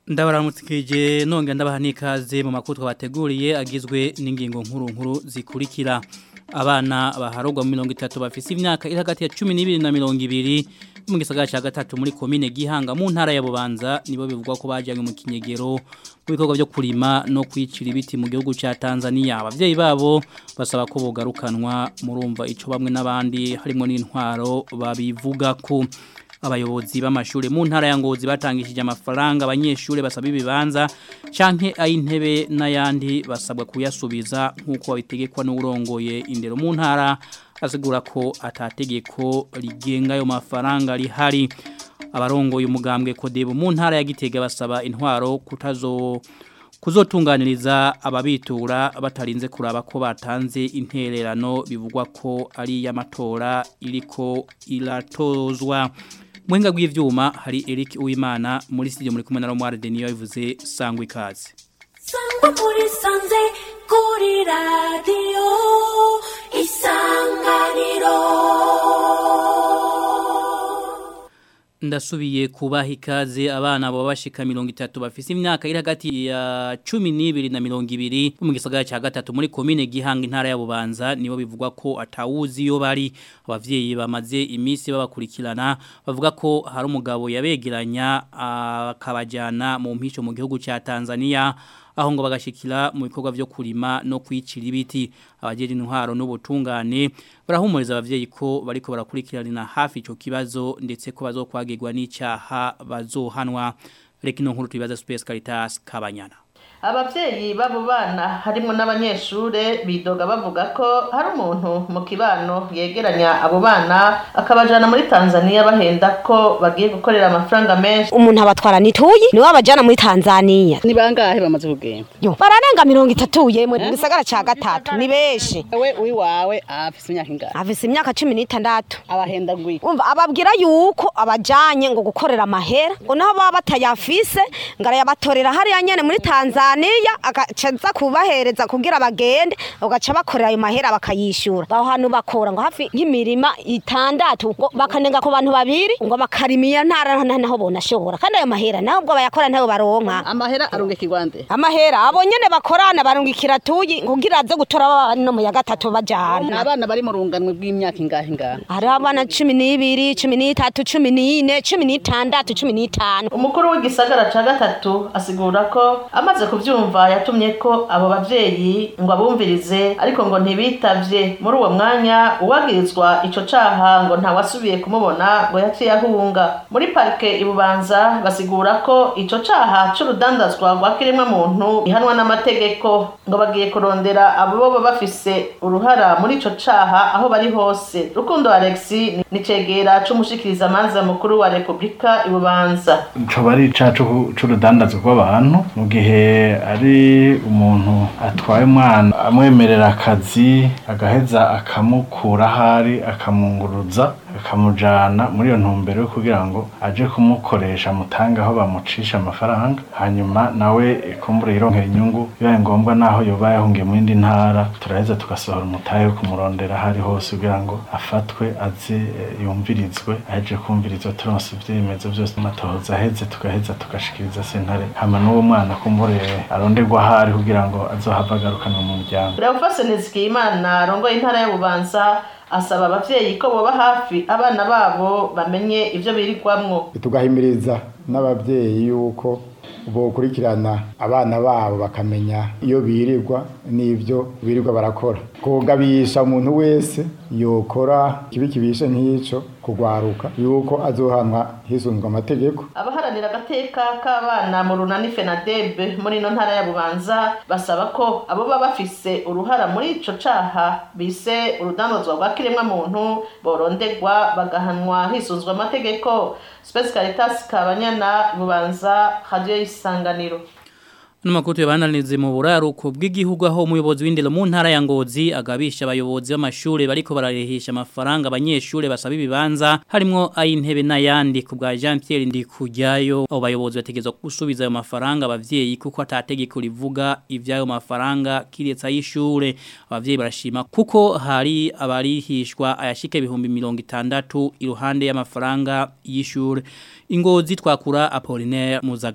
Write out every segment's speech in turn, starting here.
ndabaramutsikije nongera ndabaha n'ikaze mu makuru twabateguriye agizwe n'ingingo nkuru nkuru zikurikira abana baharugwa mu mirongo itatu bafise imyaka iri hagati ya cumi n'ibiri na mirongo ibiri mu gisagara cya gatatu muri komine gihanga mu ntara ya bubanza nibo bivugwa ko bajyanywe mu kinyegero mu bikorwa byo kurima no kwicira ibiti mu gihugu cya tanzania ababyeyi babo basaba ko bogarukanwa murumva icyo bamwe n'abandi harimo n'intwaro babivuga ko abayobozi b'amashuri mu ntara ya ngozi batangishije amafaranga abanyeshuri basaba ibibanza canke ay'intebe n'ayandi basabwa kuyasubiza nk'uko babitegekwa n'urongoye indero mu ntara asigura ko atategeko rigenga ayo mafaranga rihari abarongoye umugambwe kodebo mu ntara ya gitega basaba intwaro kutazo kuzotunganiriza ababitura batarinze kuraba ko batanze intererano bivugwa ko ari y'amatora iriko iratozwa muhinga bw'ivyuma hari Eric Uwimana muri studio muri kumwe na Romware Denio yavuze sangwa ikaze sangwa muri sanze kuri radio isanganiro ndasubiye kubaha ikaze abana baba bashika mirongo itatu bafise imyaka iri hagati ya cumi n'ibiri na mirongo ibiri mu gisagara cya gatatu muri komine gihanga intara ya bubanza nibo bivugwa ko atawuzi iyo bari abavyeyi bamaze iminsi babakurikirana bavuga ko hari umugabo yabegeranya akabajyana mu mpisho mu gihugu cya tanzania aho ngo bagashikira mu bikorwa byo kurima no kwicira ibiti abajeje intwaro n'ubutungane barahumuriza abavyeyi ko bariko barakurikiranira hafi ico kibazo ndetse ko bazokwagirwa n'icyaha bazohanwa reka ino nkuru tubibaza Space Caritas Kabanyana ababyeyi b'abo bana harimo n'abanyeshure bidoga bavuga ko hari umuntu mu kibano yegeranya abo bana akabajana muri tanzania bahenda ko bagiye gukorera amafaranga menshi umuntu abatwara nituyi niwe abajana muri tanzania ni bangahe bamaze kugenda yo bararenga mirongo itatu yemwe mu gisagara ca gatatu ni benshi wewe uri wawe afise imyaka ingahe afise imyaka cumi n'itandatu abahenda ngwi umva ababwira yuko abajanye ngo gukorera amahera ngo naho baba batayafise ngo arayabatorera hariya nyene muri tanzania agacaza kubahereza kugira bagende ugaca bakorera ayo mahera bakayishura aho hantu bakora ngo hafi nk'imirima itandatu ngo bakanenga ku bantu babiri ngo bakarima iyo ntara naho bonashobora kandi ayo mahera naho ubwo bayakora ntayo baronka amahera arungikirwa nde amahera abo nyene bakorana barungikira tuyi kugira aze gutora abana no mu ya gatatu ni bajana abana bari mu runganwe rw'imyaka ingahe ingahe hariho abana cumi n'ibiri cumi n'itatu cumi n'ine cumi n'itandatu cumi n'itanu umukuru w'igisagara ca gatatu asigura ko amaze kuvyumva yatumye ko abo bavyeyi ngo abumvirize ariko ngo ntibitavye muri uwo mwanya uwagirizwa ico caha ngo ntawasubiye kumubona ngo yaciye ahunga muri parike ibubanza basigura ko ico caha c'urudandazwa rwa kiremwa muntu ihanwa n'amategeko ngo bagiye kurondera abo boba bafise uruhara muri ico caha aho bari hose rukundo alexi ni cegera c'umushikirizamanza mukuru wa repubulika ibubanza coba ari icaha c'urudandazwa rw'abantu mu gihe ari umuntu atwaye umwana amwemerera akazi agaheza akamukura ahari akamunguruza akamujana muri iyo ntumbero yo kugira ngo aje kumukoresha mutange aho bamucisha amafaranga hanyuma nawe kumbura yironkera inyungu bibaye ngombwa naho yoba yahungiye mu yindi ntara turaheza tugasohora umutahe wo kumurondera ahari hose kugira ngo afatwe aze eh, yumvirizwe aheje kumvirizwa turonse ivyemezo byose amatohoza aheze tugaheza tugashikiriza sentare hama n'uwo mwana kumbure aronderwa ahari kugira ngo azohava agarukanwa mu muryango Leofase Nizigiyimana arongoye intara ya Bubanza asaba abavyeyi ko boba hafi abana babo bamenye ivyo birirwamwo tugahimiriza n'ababyeyi yuko bokurikirana abana babo bakamenya iyo birirwa n'ibyo birirwa barakora kugabisha umuntu wese yokora kibi kibishe nk'ico kugwaruka yuko azohanwa hisunzwe amategeko abaharanira agateka k'abana mu runani fenadebe muri ino ntara ya bubanza basaba ko abo baba bafise uruhara muri ico caha bise urudandazwa rwa kiremwa muntu borondegwa bagahanwa hisunzwe amategeko Space Caritas Kabanyana bubanza radio y'isanganiro Numakuru tuyabananize mu buraruko bw'igihugu aho umuyobozi w'indero mu ntara ya Ngozi agabisha abayobozi b'amashure bariko bararehisha amafaranga abanyeshure basaba ibibanza harimo ay'intebe n'ayandi ku bwa Jean Pierre Ndikujyayo abo bayobozi bategezwa gusubiza ayo mafaranga abavyeyi kuko atategeko rivuga ivyayo mafaranga kiretse ay'ishure abavyeyi barashima kuko hari abarihishwa ayashika ibihumbi mirongo itandatu iruhande y'amafaranga y'ishure ingozi twakura Apollinaire Muzagara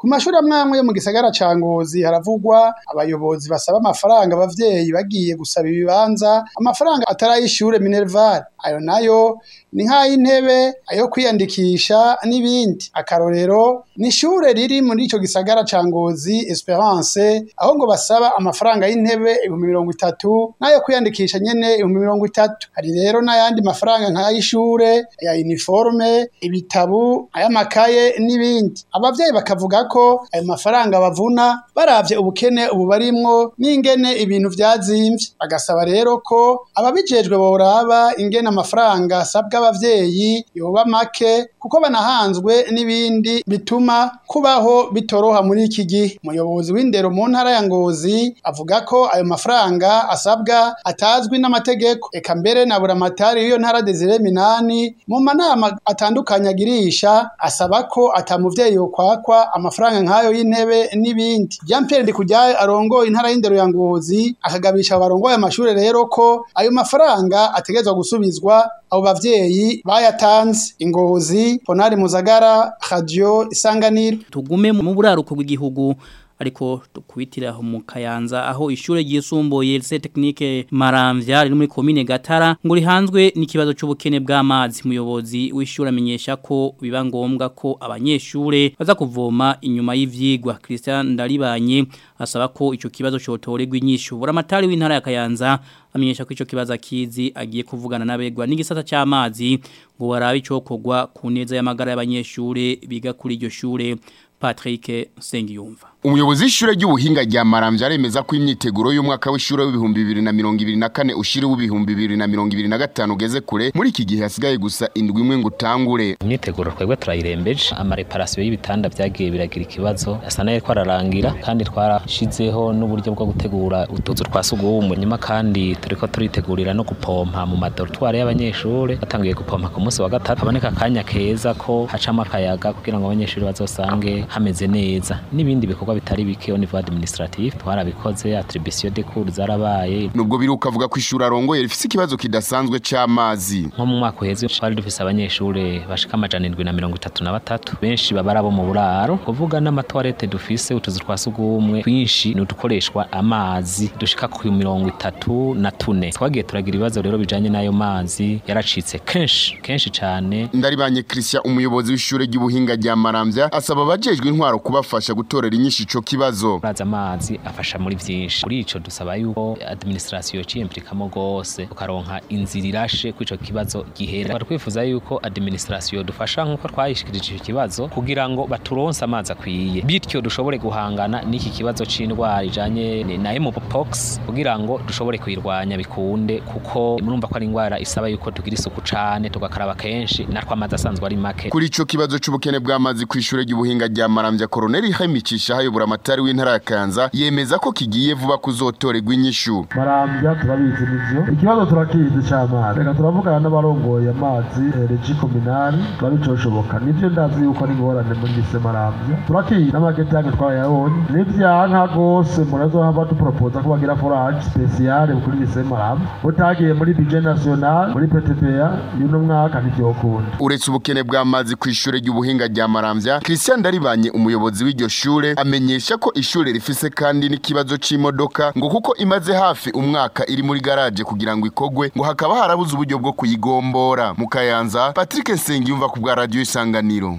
ku mashuri amwe amwe yo mu gisagara ca Ngozi haravugwa abayobozi basaba amafaranga abavyeyi bagiye gusaba ibibanza amafaranga atarayishure Minerval ayo nayo ni nk'ay'intebe ayo kwiyandikisha n'ibindi akarorero ni ishure riri muri ico gisagara ca Ngozi Esperance aho ngo basaba amafaranga y'intebe ibihumbi mirongo itatu n'ayo kwiyandikisha nyene ibihumbi mirongo itatu hari rero n'ayandi mafaranga nk'ay'ishure ya uniforme ibitabu ay'amakaye n'ibindi abavyeyi bakavuga ko ayo mafaranga bavuna baravye ubukene ubu barimwo n'ingene ibintu vyazimvye bagasaba rero ko ababijejwe boraba ingene amafaranga asabwa abavyeyi yoba make kuko banahanzwe n'ibindi bituma kubaho bitoroha muri iki gihe umuyobozi w'indero mu ntara ya Ngozi avuga ko ayo mafaranga asabwa atazwi n'amategeko eka mbere na buramatari w'iyo ntara Desire Minani mu manama atandukanye agirisha asaba ko atamuvyeyi yokwakwa amafaranga nk'ayo y'intebe n'ibindi Jean Pierre Ndikujyayo arongoye intara y'indero ya Ngozi akagabisha abarongoye amashure rero ko ayo mafaranga ategerezwa gusubizwa abo bavyeyi bayatanze ingozi Ponari Muzagara Radio Isanganiro tugume mu buraruko bw'igihugu ariko tukubitira aho mu Kayanza aho ishure ryisumbuye lycée technique Maramvya riri muri commune Gatara ngo rihanzwe n'ikibazo c'ubukene bw'amazi muyobozi w'ishure amenyesha ko biba ngombwa ko abanyeshure baza kuvoma inyuma y'ivyigwa Christian Ndaribanye asaba ko ico kibazo cotorerwa inyishu buramatari w'intara ya Kayanza amenyesha ko ico kibazo akizi agiye kuvugana n'abegwa n'igisata c'amazi ngo barabe icokorwa ku neza y'amagara y'abanyeshure biga kuri iryo shure Patrick Sengiyumva Umuyobozi w'ishure ry'ubuhinga rya Maramvya aremeza ko imyiteguro y'umwaka w'ishure w'ibihumbi 2024 ushire w'ibihumbi 2025 ugeze kure muri iki gihe hasigaye gusa indwi imwe ngo utangure. Imyiteguro twebwe turayirembeje ama reparation y'ibitanda byagiye biragira ikibazo asa nayo twararangira kandi twarashizeho n'uburyo bwo gutegura utuzu twa sugumwe nyuma kandi turiko turitegurira no gupompa mu madortoire y'abanyeshure batangiye gupompa ku munsi wa gatatu haboneka akanya keza ko hacamo akayaga kugira ngo abanyeshure bazosange hameze neza n'ibindi bikorwa bitari bike au niveau administratif twarabikoze attribution de cours zarabaye nubwo biruka avuga ko ishuri arongoye rifise ikibazo kidasanzwe c'amazi nko mu mwaka uheze twari dufise abanyeshure bashika amajana indwi na mirongo itatu na batatu benshi baba abo mu buraro kuvuga n'amatoilette dufise utuzu twa sugumwe twinshi ni udukoreshwa amazi dushika ku mirongo itatu na tune twagiye turagira ibibazo rero bijanye n'ayo mazi yaracitse kenshi kenshi cane ndaribanye Christian umuyobozi w'ishure ry'ubuhinga rya Maramvya asaba abajejwe intwaro kubafasha gutorera inyinshi ico kibazo uraza amazi afasha muri vyinshi muri ico dusaba yuko administration ciyemplikamo gose ukaronka inzira irashe ku ico kibazo gihera twifuza yuko administration dufasha nkuko twayishikirije ico kibazo kugira ngo baturonse amazi akwiye bityo dushobore guhangana n'iki kibazo c'indwara ijanye na mpox kugira ngo dushobore kuyirwanya bikunde kuko murumva ko ari indwara isaba yuko tugira isuku cane tugakaraba kenshi natwe amazi asanzwe ari make kuri ico kibazo c'ubukene bw'amazi ku ishure ry'ubuhinga rya Maramvya Colonel Hamicisha hayobora amatari w'intara ya Kanza yemeza ko kigiye vuba kuzotorerwa inyishu Maramvya turabizi nivyo ikibazo turakizi c'amazi reka turavugana n'abarongoye amazi regi kominari turabicoshoboka nivyo ndazi yuko ari ingorane muri lise Maramvya turakizi n'amageti yange twayabonye nivyanka gose murazohava duporopoza ko bagira forage spesiale kuri lise Maramvya utagiye muri budget national muri PTPA y'uno mwaka ntivyokunda uretse ubukene bw'amazi ku ishure ry'ubuhinga rya Maramvya Christian Daribanye umuyobozi w'iryo shure amenyesha ko ishure rifise kandi n'ikibazo c'imodoka ngo kuko imaze hafi umwaka iri muri garage kugira ngo ikogwe ngo hakaba harabuze uburyo bwo kuyigombora mu Kayanza Patrick Nsengiyumva ku bwa radio Isanganiro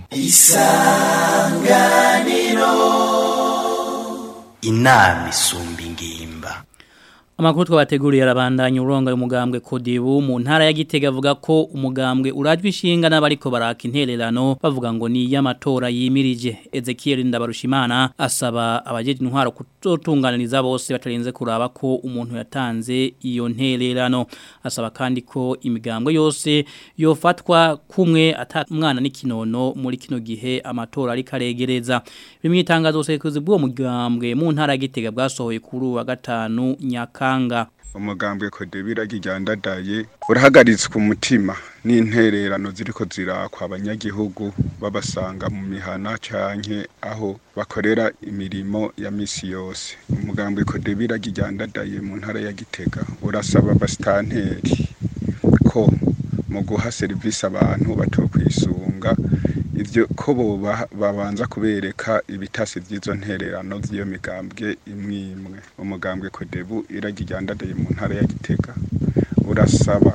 Isanganiro inama isumba ingimba Amakuru twabateguriye arabandanya uronga umugambwe Kodibu mu ntara ya Gitega avuga ko umugambwe urajwe ishinga n'abariko baraka intererano bavuga ngo ni y'amatora yimirije Ezekiel Ndabarushimana asaba abajeje intwaro kutotunganiriza bose batarenze kuraba ko umuntu yatanze iyo ntererano asaba kandi ko imigambwe yose yofatwa kumwe ata mwana n'ikinono muri kino gihe amatora ari karegereza bimwe itangazo sekuzi bwo mugambwe mu ntara ya Gitega bwasohoye kuri wa gatanu nyaka kanga umugambwe kodebira gijandadaye urahagaritswe umutima n'intererano ziriko zirakwa abanyagihugu babasanga mu mihana canke aho bakorera imirimo ya misi yose umugambwe kodebira gijandadaye mu ntara ya Gitega urasaba abasitanteri ko mu guha serivisi abantu batokwisunga ivyo ko boba babanza kubereka ibitasi vy'izo ntererano vy'iyo migambwe imwe imwe umugambwe kodebu iragiryandadaye mu ntara ya gitega urasaba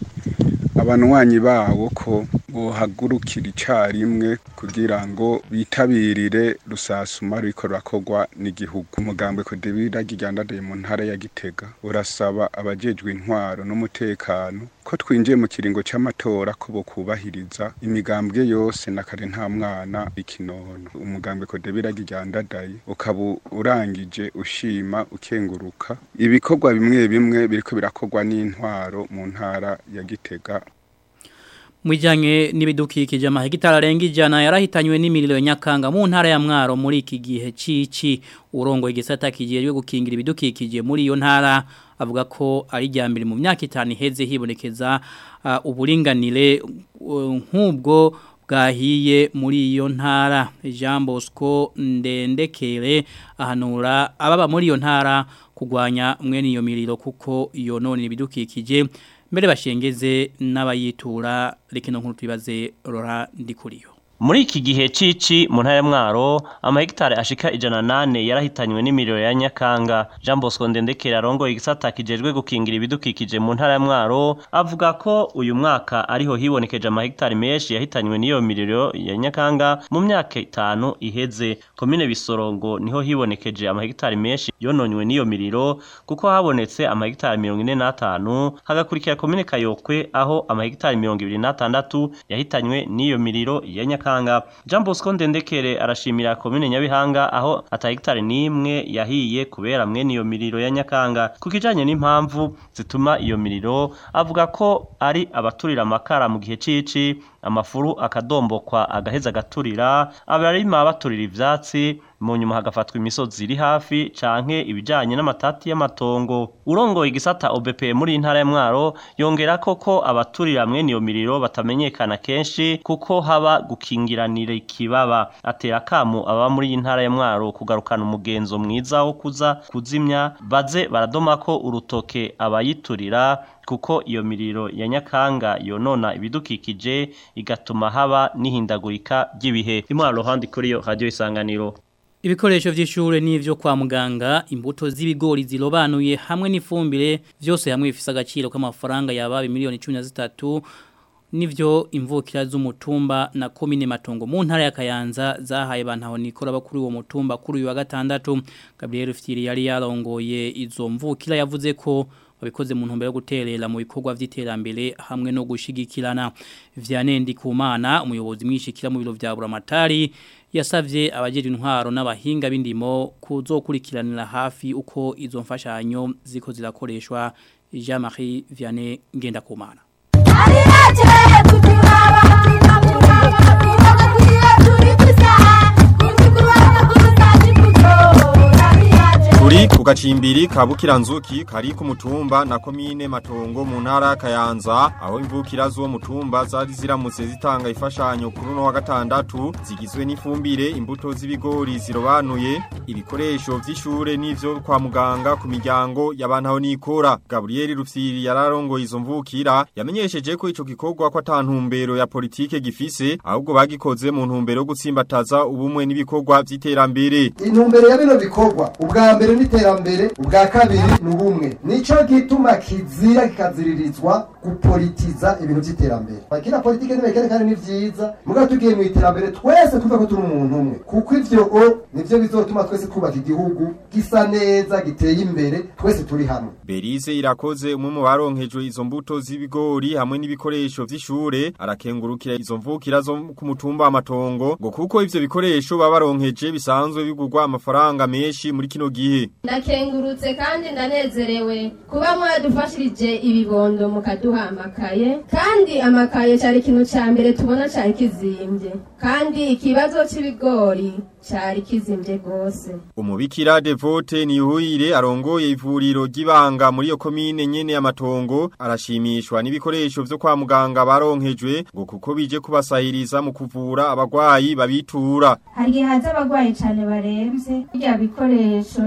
abanywanyi bawo ko bohagurukira icarimwe kugira ngo bitabirire rusasuma ruriko rurakorwa n'igihugu umugambwe kodebira giryandadaye mu ntara ya gitega urasaba abajejwe intwaro n'umutekano ko twinjiye mu kiringo c'amatora ko bokubahiriza imigambwe yose na kare nta mwana ikinono umugambwe kodebira giryandadaye ukaba urangije ushima ukenguruka ibikorwa bimwe bimwe biriko birakorwa n'intwaro mu ntara ya gitega Mwijanye n'ibidukikije amahegitari arenga ijana yarahitanywe n'imiriro ya Nyakanga mu ntara ya Mwaro muri iki gihe cici urongo igisata kijejwe gukingira ibidukikije muri iyo ntara avuga ko ari ryambere mu myaka itanu iheze hibonekeza uh, uburinganire uh, nk'ubwo bwahiye muri iyo ntara Jean Bosco ndendekere ahanura ababa muri iyo ntara kugwanya mwene iyo miriro kuko yonone ibidukikije mbere bashengeze n'abayitura rekino nkuru tubibaze Rora ndikuriyo Muri iki gihe cici mu ntara ya Mwaro amahegitare ashika ijana nane yarahitanywe n'imiriro ya Nyakanga Jean Bosco Ndendekera arongoye igisata kijejwe gukingira ibidukikije mu ntara ya Mwaro avuga ko uyu mwaka ariho hibonekeje amahegitare menshi yahitanywe n'iyo miriro ya Nyakanga mu myaka itanu iheze komine Bisorongo niho hibonekeje amahegitare menshi yononywe n'iyo miriro kuko habonetse amahegitare 45 hagakurikira komine Kayokwe aho amahegitare 26 yahitanywe n'iyo miriro ya Nyakanga Nyakanga Jean Bosco Ndendekere arashimira komine Nyabihanga aho ata hectare nimwe yahiye kubera mwene iyo miriro ya Nyakanga kukijanye n'impamvu zituma iyo miriro avuga ko ari abaturira amakara mu gihe cici amafuru akadombokwa agaheza agaturira abarima baturira ivyatsi mu nyuma hagafatwa imisozi iri hafi canke ibijanye n'amatati y'amatongo urongoye igisata OBP muri intara ya Mwaro yongera koko abaturira mwene iyo miriro batamenyekana kenshi kuko haba gukingiranira ikibaba atera kamu aba muri intara ya Mwaro kugarukana umugenzo mwiza wo kuza kuzimya baze baradoma ko urutoke abayiturira kuko iyo miriro ya Nyakanga yonona ibidukikije igatuma haba n'ihindagurika ry'ibihe imwaro handi kuri yo radio isanganiro Ibikoresho vy'ishure n'ivyo kwa muganga imbuto z'ibigori zirobanuye hamwe n'ifumbire vyose hamwe bifise agaciro k'amafaranga yabaye miliyoni 13 nivyo imvukira z'umutumba na komine matongo mu ntara ya Kayanza zahaye bantaho nikora bakuri uwo mutumba kuri uyu wa gatandatu Gabriel Fitiri yari yarongoye izo mvukira yavuze ko babikoze mu ntumbero yo guterera mu bikorwa vy'iterambere hamwe no gushigikirana Vianney Kumana umuyobozi mwishikira mu biro vya Buramatari yasavye abajeje intwaro n'abahinga b'indimo kuzokurikiranira hafi uko izo mfashanyo ziko zirakoreshwa Jean-Marie Vianney Ngendakumana Turi ku gacimbiri ka Bukiranzuki kari ku mutumba na komine Matongo mu ntara ya Kayanza aho imvukira zo mutumba zari ziramutse zitanga ifashanyo kuri no wa gatandatu zigizwe n'ifumbire imbuto z'ibigori zirobanuye ibikoresho vy'ishure n'ivyo kwa muganga ku miryango y'abantu nikora Gabriel Rufsiri yararongoye izo mvukira yamenyesheje ko ico gikorwa ko atantumbero ya politike gifise ahubwo bagikoze mu ntumbero yo gutsimbataza ubumwe n'ibikorwa vy'iterambere intumbero ya bino bikorwa ubwa mbere n'iterambere ubwa kabiri ni ubumwe nico gituma kizira kikaziririzwa gupolitiza ibintu vy'iterambere bakina politike ntibekerekane ni vyiza mugabo tugiye mu iterambere twese tuve ko turi umuntu umwe kuko ivyo o nivyo bizotuma twese twubaka igihugu gisa neza giteye imbere twese turi hamwe Berize irakoze umwe mu baronkejwe izo mbuto z'ibigori hamwe n'ibikoresho vy'ishure arakengurukira izo mvukira zo ku mutumba amatongo ngo kuko ivyo bikoresho babaronkeje bisanzwe bigurwa amafaranga menshi muri kino gihe ndakengurutse kandi ndanezerewe kuba mwadufashirije ibibondo mukaduha amakaye kandi amakaye cyari ikintu cya mbere tubona cyari kizimbye kandi ikibazo cy'ibigori cyari kizimbye rwose umubikira devote niyuhire arongoye ivuriro ry'ibanga muri iyo komine nyene y'amatongo arashimishwa n'ibikoresho vyo kwa muganga baronkejwe ngo kuko bije kubasahiriza mu kuvura abagwayi babitura hari igihe haza abagwayi cyane baremvye birya bikoresho cyane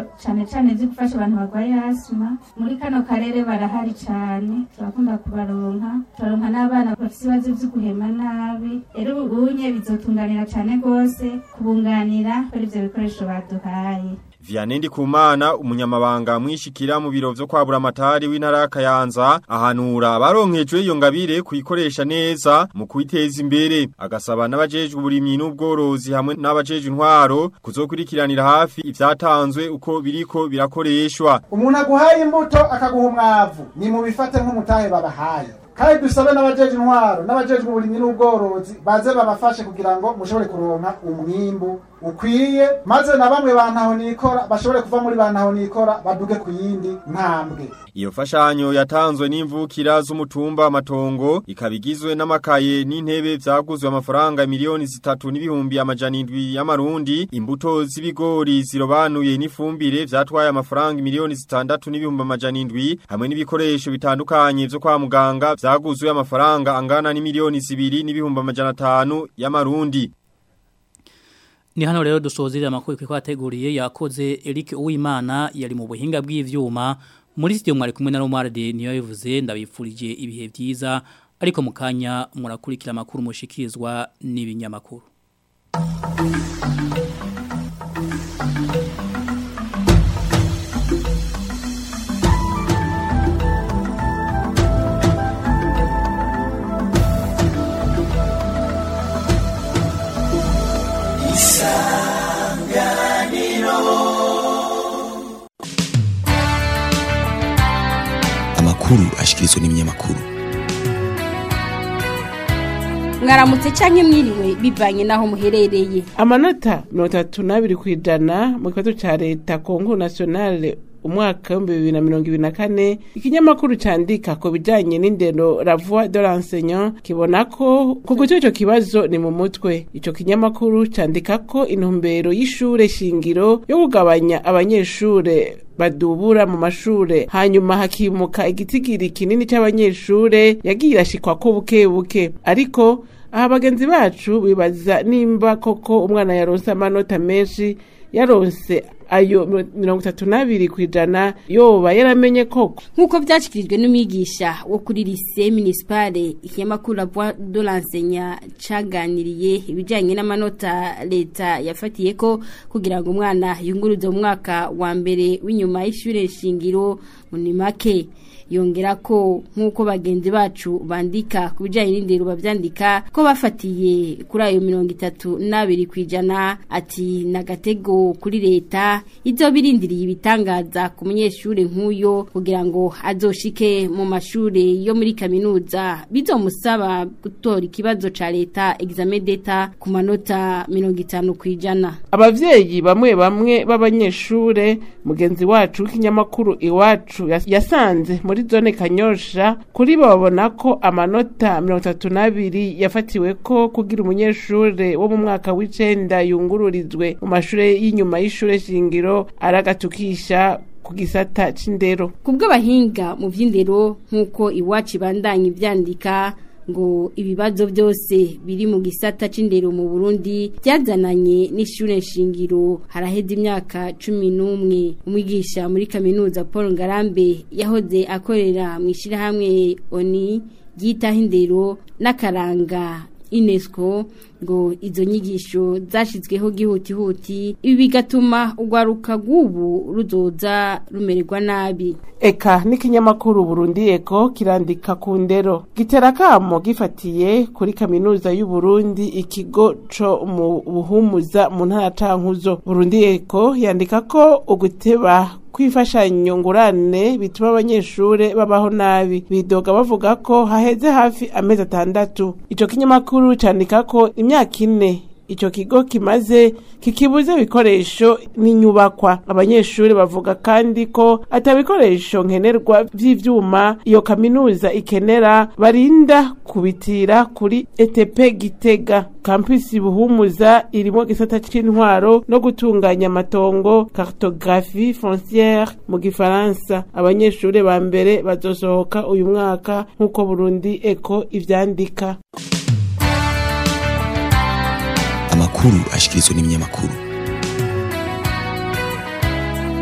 cane vyo gufasha abantu barwaye asima muri kano karere barahari cane turakunda kubaronka turaronka n'abana bafise ibibazo vyo guhema nabi rero ubunye bizotunganira cane gose kubunganira kuri ivyo bikoresho baduhaye Vianney Kumana umunyamabanga mwishikira mu biro vyo kwabura amatari w'intara ya Kayanza ahanura baronkejwe iyo ngabire kuyikoresha neza mu kwiteza imbere agasaba n'abajejwe uburimyi n'ubworozi hamwe n'abajejwe intwaro kuzokurikiranira hafi ivyatanzwe uko biriko birakoreshwa umuntu aguhaye imbuto akaguha umwavu ni mu bifate nk'umutahe babahaye kandi dusabe n'abajeje intwaro n'abajejwe uburimyi n'ubworozi baze babafashe kugira ngo mushobore kuronka umwimbu ukwiye maze na bamwe bantaho nikora bashobore kuva muri bantaho nikora baduge ku yindi ntambwe Iyo fashanyo yatanzwe n'imvukira z'umutumba amatongo ikabigizwe n'amakaye n'intebe vyaguzwe amafaranga miliyoni zitatu n'ibihumbi amajana indwi y'amarundi imbuto z'ibigori zirobanuye n'ifumbire vyatwaye amafaranga miliyoni zitandatu n'ibihumbi amajana indwi hamwe n'ibikoresho bitandukanye vyo kwa muganga vyaguzwe amafaranga angana n'imiliyoni zibiri n'ibihumbi amajana atanu y'amarundi Ni hano rero dusozera amakuru kwa yateguriye yakoze Eric Uwimana yari mu buhinga bw'ivyuma muri studio mwari kumwe na Romarde niyo yivuze ndabifurije ibihe byiza ariko mukanya murakurikira amakuru mushikirizwa n'ibinyamakuru amakuru ashikirizwa n'ibinyamakuru mwaramutse canke mwiriwe bivanye naho muherereye amanota mirongo itatu n'abiri ku ijana mu kibazo ca leta kongo nationale umwaka w'ibihumbi bibiri na mirongo ibiri na kane ikinyamakuru candika ku bijanye n'indero la voix de l'enseignant kibona ko kuguca ico kibazo ni mu mutwe ico kinyamakuru candika ko intumbero y'ishure shingiro yo kugabanya abanyeshure badubura mu mashure hanyuma hakimuka igitigiri kinini c'abanyeshure yagiye irashikwa ko buke buke ariko aha bagenzi bacu bibaza nimba koko umwana yaronse amanota menshi yaronse ayo mirongo itatu n'abiri ku ijana yoba yaramenye koko nk'uko byashyikirijwe n'umwigisha wo kuri lise minisipale ikinyamakuru la voix de l'enseignant caganiriye ibijyanye n'amanota leta yafatiye ko kugira ngo umwana yunguruze mu mwaka wa mbere w'inyuma y'ishure shingiro muri make yongera ko nk'uko bagenzi bacu bandika ku bijyanye n'indero babyandika ko bafatiye kuri ayo mirongo itatu n'abiri ku ijana ati ni agatego kuri leta ibyo birindiriye ibitangaza ku munyeshuri nk'uyo kugira ngo azoshike mu mashuri yo muri kaminuza bizomusaba gutora ikibazo cya leta examen d'etat ku manota mirongo itanu ku ijana abavyeyi bamwe bamwe b'abanyeshure mugenzi wacu w'ikinyamakuru iwacu yasanze muri zone kanyosha kuri bo babona ko amanota mirongo itatu n'abiri yafatiwe ko kugira umunyeshure wo mu mwaka w'icenda yungururizwe mu mashure y'inyuma y'ishure shingiro aragatukisha ku gisata c'indero ku bw'abahinga mu vy'indero nk'uko iwacu ibandanya ivyandika ngo ibibazo byose biri mu gisata c'indero mu Burundi byazananye n'ishure nshingiro haraheze imyaka cumi n'umwe umwigisha muri kaminuza Paul Ngarambe yahoze akorera mu ishirahamwe ONI ryitaho indero n'akaranga UNESCO ngo izo nyigisho zashizweho gihutihuti ibi bigatuma urwaruka rw'ubu ruzoza rumererwa nabi eka n'ikinyamakuru Burundi eko kirandika ku ndero gitera kamo gifatiye kuri kaminuza y'u Burundi ikigo co mu buhumuza mu ntara cankuzo Burundi eko yandika ko uguteba kwifashanyo ngurane bituma abanyeshure babaho nabi bidoga bavuga ko haheze hafi amezi atandatu ico kinyamakuru candika ko imyaka ine ico kigo kimaze kikibuze ibikoresho n'inyubakwa abanyeshuri bavuga kandi ko atabikoresho nkenerwa vy'ivyuma iyo kaminuza ikenera barinda kubitira kuri ETP Gitega campus buhumuza irimo gisata c'intwaro no gutunganya amatongo cartographie foncière mu gifaransa abanyeshuri ba mbere bazosohoka uyu mwaka nk'uko Burundi Eco ivyandika amakuru ashikirizwa n'ibinyamakuru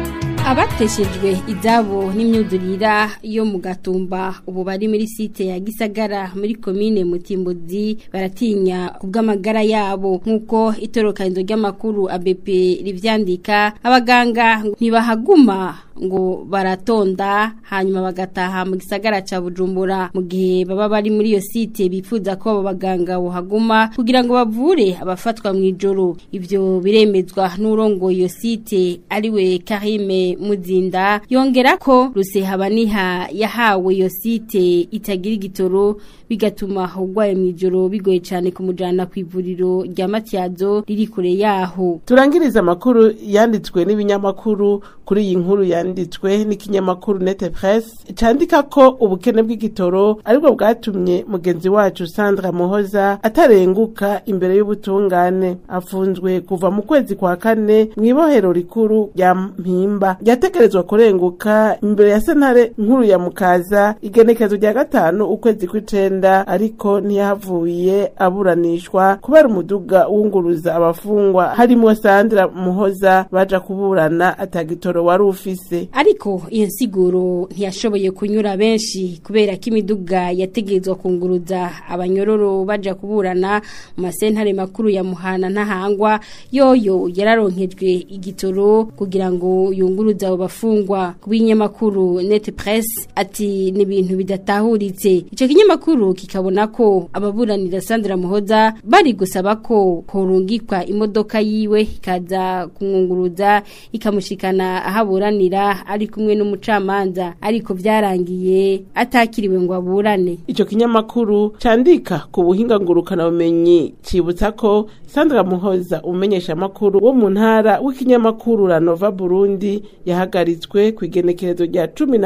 abateshejwe izabo n'imyuzurira yo mu gatumba ubu bari muri site ya gisagara muri komine mutimbuzi baratinya kubw'amagara yabo nk'uko itorokanizo ry'amakuru ABP rivyandika abaganga ntibahaguma ngo baratonda hanyuma bagataha mu gisagara ca Bujumbura mu gihe baba bari muri iyo site bifuza ko abo baganga bohaguma kugira ngo bavure abafatwa mu ijoro ivyo biremezwa n'urongo iyo site ariwe Karime Muzinda yongera ko Rusehabaniha yahawe iyo site itagira igitoro bigatuma ugwaye mu ijoro bigoye cyane kumujana ku ivuriro rya Matyazo riri kure yaho turangiriza amakuru yanditswe n'ibinyamakuru kuri iyi nkuru yanditswe n'ikinyamakuru Nete Presse candika ko ubukene bw'igitoro aribwo bwatumye mugenzi wacu Sandra Muhoza atarenguka imbere y'ubutungane afunzwe kuva mu kwezi kwa kane mu ibohero rikuru rya Mpimba yategerezwa kurenguka imbere ya sentare nkuru ya Mukaza igenekezo rya gatanu ukwezi kw'icenda ariko ntiyahavuye aburanishwa kubera umuduga wunguruza abafungwa harimo Sandra Muhoza baja kuburana atagitoro wari ufise ariko iyo nsiguro ntiyashoboye kunyura benshi kubera ko imiduga yategerezwa kunguruza abanyororo baja kuburana mu masentare makuru ya muhana ntahangwa yoyo yararonkejwe igitoro kugira ngo yunguruze abo bafungwa ku binyamakuru net press ati ni ibintu bidatahuritse ico kinyamakuru kikabona ko ababuranira Sandra Muhoza bari gusaba ko horungikwa imodoka yiwe ikaza kumwunguruza ikamushikana ahaburanira ari kumwe n'umucamanza ariko byarangiye atakiriwe ngo aburane ico kinyamakuru candika ku buhinga ngurukana bumenyi cibutsa ko Sandra Muhoza umenyesha makuru wo mu ntara w'ikinyamakuru Ranova Burundi yahagaritswe ku igenekerezo rya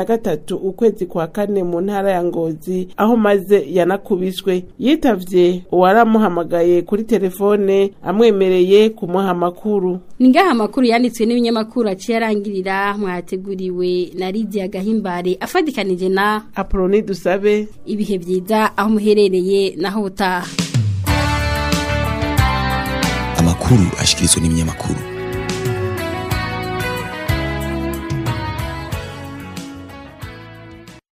13 ukwezi kwa kane mu ntara ya Ngozi aho maze yanakubiswe yitavye uwaramuhamagaye kuri telefone amwemereye kumuha amakuru ningaha amakuru yanditswe n'ibinyamakuru aciye arangirira mwateguriwe na Lydia Gahimbare afadikanije na Aproni dusabe ibihe byiza aho muherereye naho utaha amakuru ashikirizwa n'ibinyamakuru